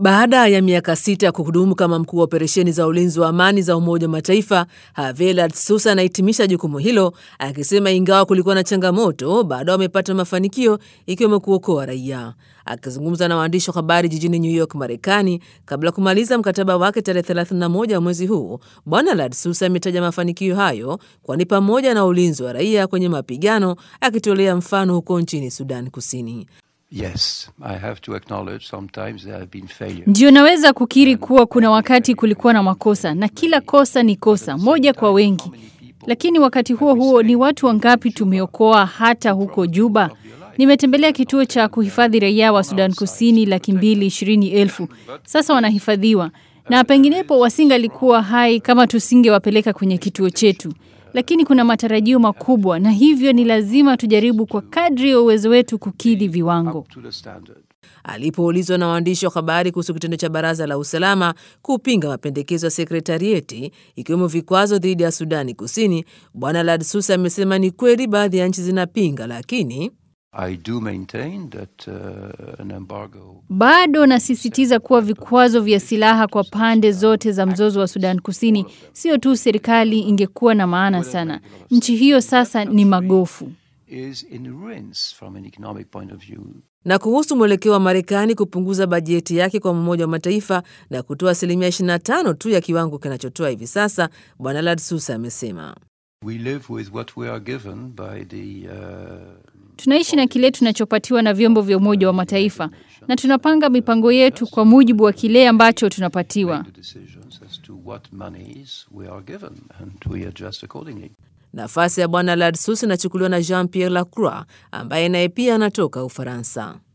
Baada ya miaka sita ya kuhudumu kama mkuu wa operesheni za ulinzi wa amani za Umoja wa Mataifa, Javier Sousa anahitimisha jukumu hilo akisema ingawa kulikuwa na changamoto, bado wamepata mafanikio ikiwemo kuokoa raia. Akizungumza na waandishi wa habari jijini New York, Marekani, kabla ya kumaliza mkataba wake tarehe 31 mwezi huu, Bwana Ladsusa ametaja mafanikio hayo kuwa ni pamoja na ulinzi wa raia kwenye mapigano, akitolea mfano huko nchini Sudan Kusini. Yes, I have to acknowledge sometimes there have been failures. Ndio naweza kukiri kuwa kuna wakati kulikuwa na makosa na kila kosa ni kosa moja kwa wengi, lakini wakati huo huo ni watu wangapi tumeokoa hata huko Juba? Nimetembelea kituo cha kuhifadhi raia wa Sudan Kusini laki mbili ishirini elfu sasa wanahifadhiwa, na penginepo wasingalikuwa hai kama tusingewapeleka kwenye kituo chetu lakini kuna matarajio makubwa na hivyo ni lazima tujaribu kwa kadri ya uwezo wetu kukidhi viwango. To the standard. Alipoulizwa na waandishi wa habari kuhusu kitendo cha baraza la usalama kupinga mapendekezo ya sekretarieti ikiwemo vikwazo dhidi ya Sudani Kusini, Bwana Ladsusa amesema ni kweli baadhi ya nchi zinapinga, lakini I do maintain that uh, an embargo Bado nasisitiza kuwa vikwazo vya silaha kwa pande zote za mzozo wa Sudan Kusini sio tu serikali ingekuwa na maana sana. Nchi hiyo sasa ni magofu. is in ruins from an economic point of view. na kuhusu mwelekeo wa Marekani kupunguza bajeti yake kwa Umoja wa Mataifa na kutoa asilimia 25 tu ya kiwango kinachotoa hivi sasa, Bwana Ladsusa amesema We live with what we are given by the uh, Tunaishi na kile tunachopatiwa na vyombo vya Umoja wa Mataifa na tunapanga mipango yetu kwa mujibu wa kile ambacho tunapatiwa. the decisions as to what monies we are given and we adjust accordingly. Nafasi ya Bwana Ladsus inachukuliwa na Jean Pierre Lacroix ambaye naye pia anatoka Ufaransa.